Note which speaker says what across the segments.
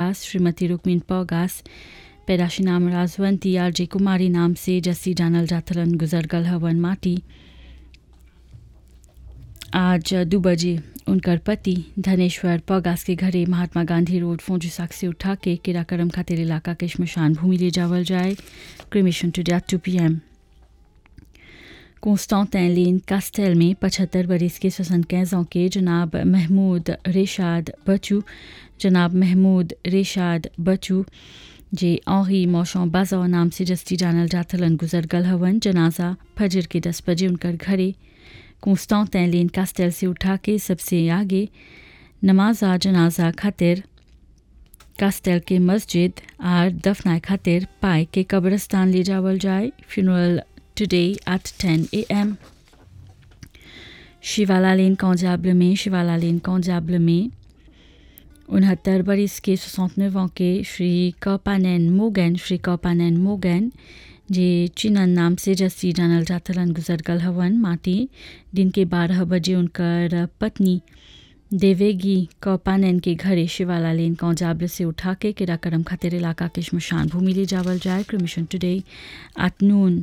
Speaker 1: पौगास श्रीमती रुक्मिन पौगास पैदाशी नाम Rajwanti R J कुमारी नाम से जस्सी जानल जाथलन गुजर गल हवन माटी आज दो बजे उनकर पति धनेश्वर पौगास के घरे महात्मा गांधी रोड फोंजुसाक से उठा के किराकरम खातिर इलाका के शमशान भूमि ले जावल जाए cremation today two P M Constantin lane Castel में पचहत्तर बरस के सोसनकैज़ों के जनाब महमूद रेशाद बचू जनाब महमूद रेशाद बचू जे औही मौशों बाजा नाम से जस्ती जानल जाथलन गुजर गल हवन जनाजा फजर के दस बजे उनकर घरे कॉन्स्टेंटिन लेन कास्टेल से उठा के सबसे आगे नमाजा जनाजा खातिर कास्टेल के मस्जिद आर दफनाए खातिर पाए के कब्रस्तान ले जावल जाए फ्यूनरल today at 10 a.m. शिवाला लेन कौजाब्ल में शिवाला लेन कौजाब्ल में उनहत्तर बरस के सोसनवे के श्री कपानैन मोगैन श्री कपानैन मोगैन जे चिनन नाम से जस्सी जानल जाथलन गुजर गल हवन माटी दिन के बारह बजे उनकर पत्नी देवेगी कौपानैन के घरे शिवाला लेन कौजाब्ल से उठा के किराकरम खातिर इलाका के शमशान भूमि ले जावल जाए क्रमिशन टुडे एट नून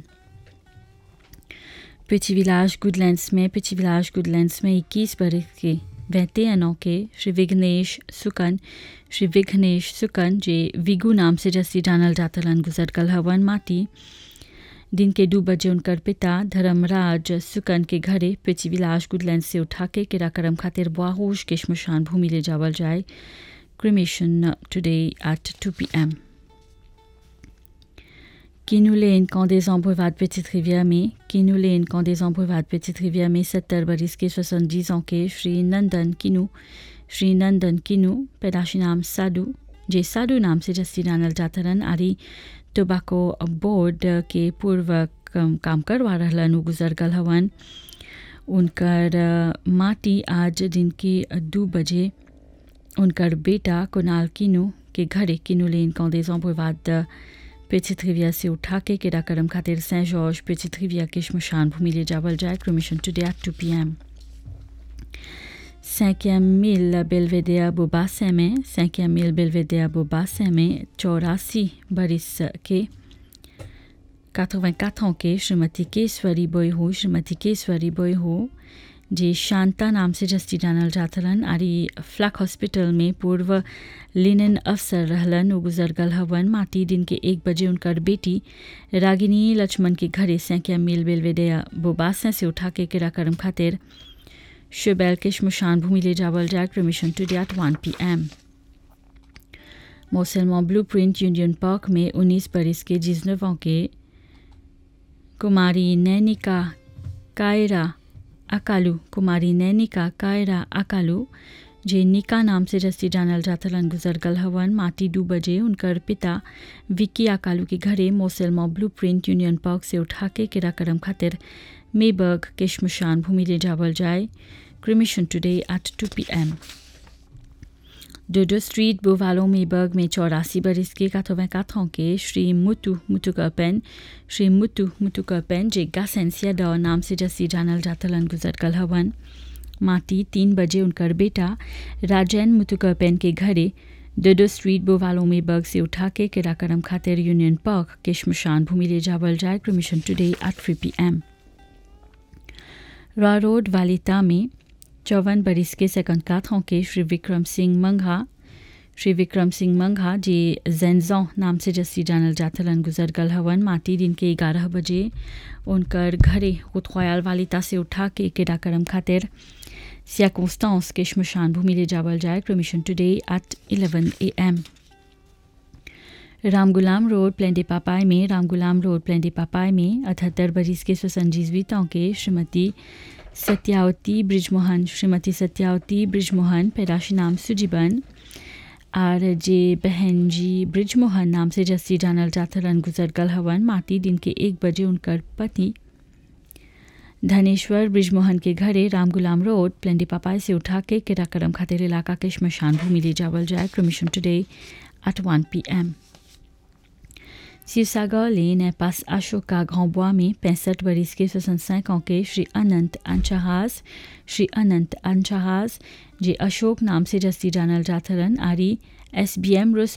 Speaker 1: पिची विलास गुडलैंड्स में पिची विलास गुडलैंड्स में 21 बरस के बहते अनों के श्री विघ्नेश सुकन श्री विघ्नेश सुकन जे विगू नाम से जस्सी जानल जातलन गुजर कल हवन माटी दिन के दो बजे उनकर पिता धर्मराज सुकन के घरे पिची विलास गुडलैंड से उठा के किराकरम खातिर बुआहोश के शमशान भूमि ले जावल जाए cremation today at 2 P M Kinouléen, camp des Embreuvades Petite Rivière में Kinouléen, camp des Embreuvades Petite Rivière में सत्तर बरस के सोसनजीज के श्री नंदन किनू श्री नंदन किनू पैदाशी नाम साधु जे साधु नाम से जस्सी जानल जातरन आरी टोबाको बोर्ड के पूर्व काम करवा रहलन उ गुजर गल हवन उनकर माटी आज दिन के दो बजे उनकर बेटा कुणाल किनू के घरे किनूलेन camp des Embreuvades Petite Rivière से उठा के किराकरम खातिर सेंट जॉर्ज Petite Rivière के शमशान भूमि ले जावल जाए cremation today at two P M cinquième mille Belvedere Bobassin में cinquième mille Belvedere Bobassin में चौरासी बरिस के 84 ans के श्रीमती केसवरी बोई हो श्रीमती केसवरी बोई हो जे शांता नाम से जस्ती जानल जाथलन आरी फ्लैक हॉस्पिटल में पूर्व लिनन अफसर रहलन उ गुजर गल हवन माटी दिन के एक बजे उनकर बेटी रागिनी लक्ष्मण के घरे सैकिया मिल बेलवेडे बोबासा से उठा के किराकरम खातिर शुबैल के शमशान भूमि ले जावल जाए cremation today at one P M मोसलमो ब्लू प्रिंट यूनियन पार्क में उन्नीस बरस के जिजनवों के कुमारी नैनिका कायरा अकालू कुमारी नैनिका कायरा अकालू जे निका नाम से जस्ती जानल जाथलन गुजर गल हवन माटी दो बजे उनकर पिता विक्की अकालू के घरे मोसेलमो ब्लू प्रिंट यूनियन पार्क से उठा के किराकरम खातिर मेबर्ग के शमशान भूमि ले जावल जाए cremation today at two P M dodo street बोवालो मेबर्ग में चौरासी बरस के काथोवें काथों के श्री मुतु मुतुकपेन श्री मुतु मुतुकपेन जे गासेंसिया ड नाम से जस्सी जानल जातलन गुजर कल हवन माटी तीन बजे उनकर बेटा राजैन मुतुकपेन के घरे डोडो स्ट्रीट बोवालो मेबर्ग से उठा के किराकरम खातिर यूनियन पार्क के शमशान भूमि ले जावल जाए cremation today at three P M Royal road वालिता में चौवन बरिस के सेकंड काथों के श्री विक्रम सिंह मंघा श्री विक्रम सिंह मंघा जे जेंजों नाम से जस्सी जानल जाथलन गुजर गल हवन माटी दिन के ग्यारह बजे उनकर घरे खुदख्याल वालिता से उठा के किराकरम खातिर सियाकोस्टांस के शमशान भूमि ले जावल जाए cremation today at eleven A M Ramgoolam road प्लेंडे पापाई में रामगुलाम रोड प्लेंडे पापाई में अठहत्तर बरिस के स्वसंजीवितों के श्रीमती सत्यावती ब्रिजमोहन श्रीमती सत्यावती ब्रिजमोहन पैदाशी नाम सुजीबन आर जे बहन जी ब्रिजमोहन नाम से जस्सी जानल जाथलन गुजर गल हवन माटी दिन के एक बजे उनकर पति धनेश्वर ब्रिजमोहन के घरे रामगुलाम रोड प्लेंडी पापाई से उठा के किराकरम खातिर इलाका के शमशान भूमि ले जावल जाए cremation today at one P M Sirsagar lane है पास अशोका घोंबुआ में पैंसठ बरिस के सोसनसैक के श्री अनंत अंचहास श्री अनंत अंचहास जे अशोक नाम से जस्ती जानल जाथलन आरी एस बी एम रुस